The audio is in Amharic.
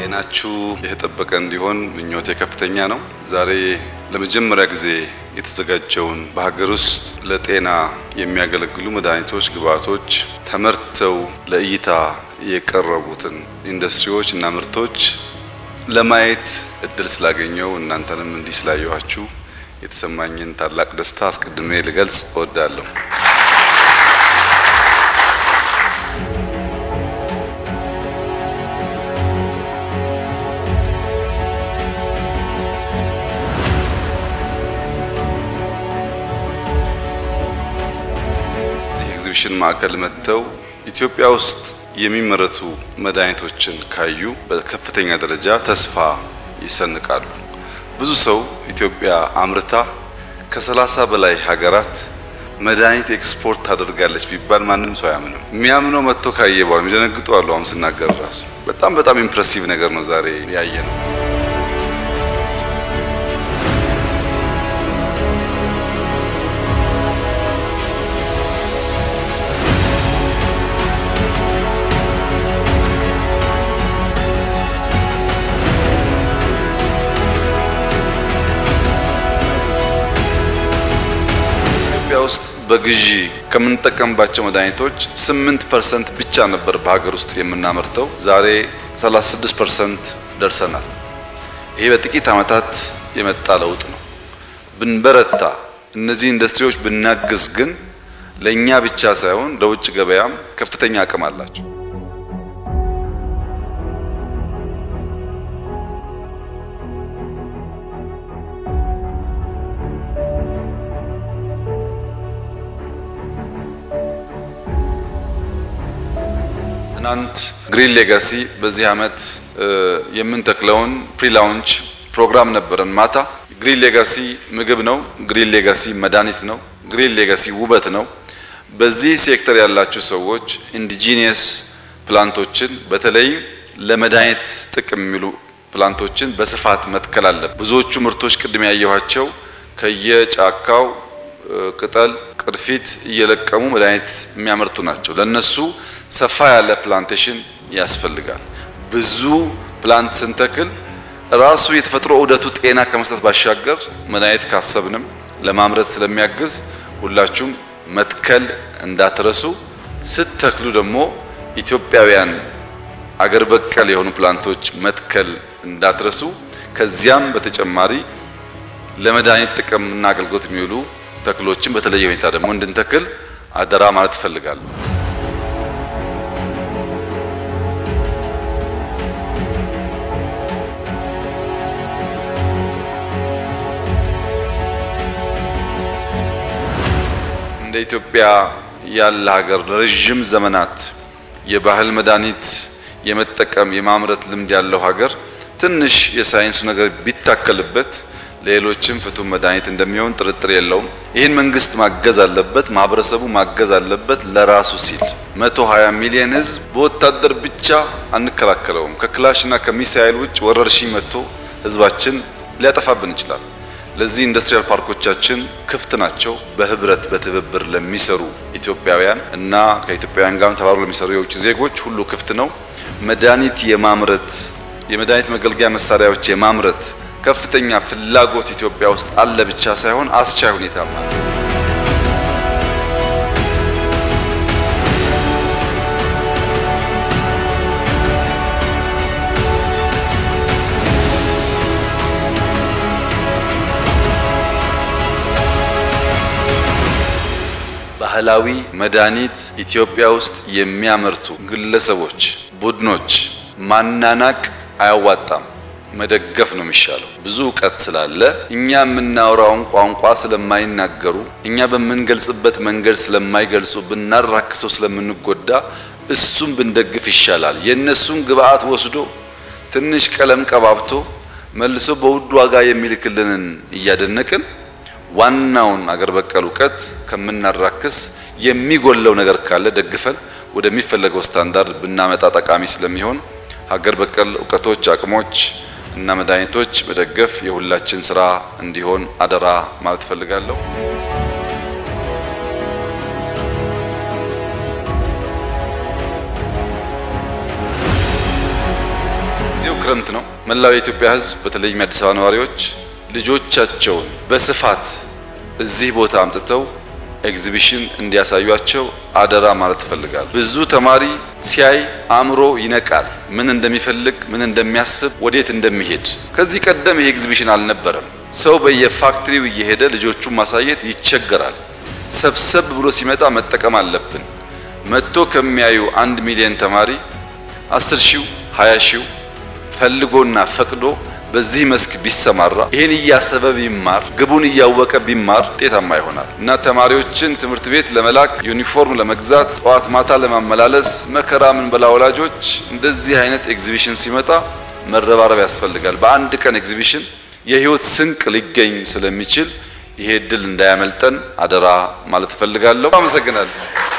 ጤናችሁ የተጠበቀ እንዲሆን ምኞቴ ከፍተኛ ነው። ዛሬ ለመጀመሪያ ጊዜ የተዘጋጀውን በሀገር ውስጥ ለጤና የሚያገለግሉ መድኃኒቶች፣ ግብዓቶች ተመርተው ለእይታ የቀረቡትን ኢንዱስትሪዎች እና ምርቶች ለማየት እድል ስላገኘው እናንተንም እንዲህ ስላየኋችሁ የተሰማኝን ታላቅ ደስታ አስቀድሜ ልገልጽ እወዳለሁ። እዚህ ኤግዚቢሽን ማዕከል መጥተው ኢትዮጵያ ውስጥ የሚመረቱ መድኃኒቶችን ካዩ በከፍተኛ ደረጃ ተስፋ ይሰንቃሉ። ብዙ ሰው ኢትዮጵያ አምርታ ከሰላሳ በላይ ሀገራት መድኃኒት ኤክስፖርት ታደርጋለች ቢባል ማንም ሰው አያምንም። የሚያምነው መጥቶ ካየ በኋላ የሚደነግጡ አሉ። አሁን ስናገር ራሱ በጣም በጣም ኢምፕሬሲቭ ነገር ነው ዛሬ ያየ ነው። ኢትዮጵያ ውስጥ በግዢ ከምንጠቀምባቸው መድኃኒቶች 8% ብቻ ነበር በሀገር ውስጥ የምናመርተው። ዛሬ 36% ደርሰናል። ይሄ በጥቂት ዓመታት የመጣ ለውጥ ነው። ብንበረታ፣ እነዚህ ኢንዱስትሪዎች ብናግዝ ግን ለእኛ ብቻ ሳይሆን ለውጭ ገበያም ከፍተኛ አቅም አላቸው። ትናንት ግሪን ሌጋሲ በዚህ ዓመት የምንተክለውን ፕሪ ላውንች ፕሮግራም ነበረን። ማታ ግሪን ሌጋሲ ምግብ ነው። ግሪን ሌጋሲ መድኃኒት ነው። ግሪን ሌጋሲ ውበት ነው። በዚህ ሴክተር ያላችሁ ሰዎች ኢንዲጂኒየስ ፕላንቶችን በተለይ ለመድኃኒት ጥቅም የሚሉ ፕላንቶችን በስፋት መትከል አለብን። ብዙዎቹ ምርቶች ቅድም ያየኋቸው ከየጫካው ቅጠል፣ ቅርፊት እየለቀሙ መድኃኒት የሚያመርቱ ናቸው። ለነሱ ሰፋ ያለ ፕላንቴሽን ያስፈልጋል። ብዙ ፕላንት ስንተክል ራሱ የተፈጥሮ ዑደቱ ጤና ከመስጠት ባሻገር መድኃኒት ካሰብንም ለማምረት ስለሚያግዝ ሁላችሁም መትከል እንዳትረሱ። ስትተክሉ ደግሞ ኢትዮጵያውያን አገር በቀል የሆኑ ፕላንቶች መትከል እንዳትረሱ። ከዚያም በተጨማሪ ለመድኃኒት ጥቅም እና አገልግሎት የሚውሉ ተክሎችን በተለየ ሁኔታ ደግሞ እንድንተክል አደራ ማለት እፈልጋለሁ። እንደ ኢትዮጵያ ያለ ሀገር ለረዥም ዘመናት የባህል መድኃኒት የመጠቀም የማምረት ልምድ ያለው ሀገር ትንሽ የሳይንሱ ነገር ቢታከልበት ለሌሎችም ፍቱን መድኃኒት እንደሚሆን ጥርጥር የለውም። ይህን መንግስት ማገዝ አለበት፣ ማህበረሰቡ ማገዝ አለበት። ለራሱ ሲል 120 ሚሊዮን ህዝብ በወታደር ብቻ አንከላከለውም። ከክላሽና ከሚሳኤል ውጭ ወረርሽኝ መጥቶ ህዝባችን ሊያጠፋብን ይችላል። ለዚህ ኢንዱስትሪያል ፓርኮቻችን ክፍት ናቸው። በህብረት በትብብር ለሚሰሩ ኢትዮጵያውያን እና ከኢትዮጵያውያን ጋር ተባብሮ ለሚሰሩ የውጭ ዜጎች ሁሉ ክፍት ነው። መድኃኒት የማምረት የመድኃኒት መገልገያ መሳሪያዎች የማምረት ከፍተኛ ፍላጎት ኢትዮጵያ ውስጥ አለ ብቻ ሳይሆን አስቻይ ሁኔታም አለ። ባህላዊ መድኃኒት ኢትዮጵያ ውስጥ የሚያመርቱ ግለሰቦች፣ ቡድኖች ማናናቅ አያዋጣም። መደገፍ ነው የሚሻለው። ብዙ እውቀት ስላለ እኛ የምናወራውን ቋንቋ ስለማይናገሩ እኛ በምንገልጽበት መንገድ ስለማይገልጹ ብናራክሰው ስለምንጎዳ እሱም ብንደግፍ ይሻላል። የእነሱን ግብአት ወስዶ ትንሽ ቀለም ቀባብቶ መልሶ በውድ ዋጋ የሚልክልንን እያደነቅን ዋናውን አገር በቀል እውቀት ከምናራክስ የሚጎለው ነገር ካለ ደግፈን ወደሚፈለገው ስታንዳርድ ብናመጣ ጠቃሚ ስለሚሆን ሀገር በቀል እውቀቶች፣ አቅሞች እና መድኃኒቶች መደገፍ የሁላችን ስራ እንዲሆን አደራ ማለት እፈልጋለሁ። ክረምት ነው። መላው የኢትዮጵያ ሕዝብ በተለይም የአዲስ አበባ ነዋሪዎች ልጆቻቸውን በስፋት እዚህ ቦታ አምጥተው ኤግዚቢሽን እንዲያሳዩቸው አደራ ማለት እፈልጋለሁ። ብዙ ተማሪ ሲያይ አእምሮ ይነቃል። ምን እንደሚፈልግ፣ ምን እንደሚያስብ፣ ወዴት እንደሚሄድ። ከዚህ ቀደም ይሄ ኤግዚቢሽን አልነበረም። ሰው በየፋክትሪው እየሄደ ልጆቹን ማሳየት ይቸገራል። ሰብሰብ ብሎ ሲመጣ መጠቀም አለብን። መጥቶ ከሚያዩ አንድ ሚሊዮን ተማሪ አስር ሺው ሀያ ሺው ፈልጎና ፈቅዶ በዚህ መስክ ቢሰማራ ይህን እያሰበ ቢማር ግቡን እያወቀ ቢማር ውጤታማ ይሆናል እና ተማሪዎችን ትምህርት ቤት ለመላክ ዩኒፎርም ለመግዛት ጠዋት ማታ ለማመላለስ መከራ ምን በላ ወላጆች እንደዚህ አይነት ኤግዚቢሽን ሲመጣ መረባረብ ያስፈልጋል። በአንድ ቀን ኤግዚቢሽን የህይወት ስንቅ ሊገኝ ስለሚችል ይሄ እድል እንዳያመልጠን አደራ ማለት እፈልጋለሁ። አመሰግናለሁ።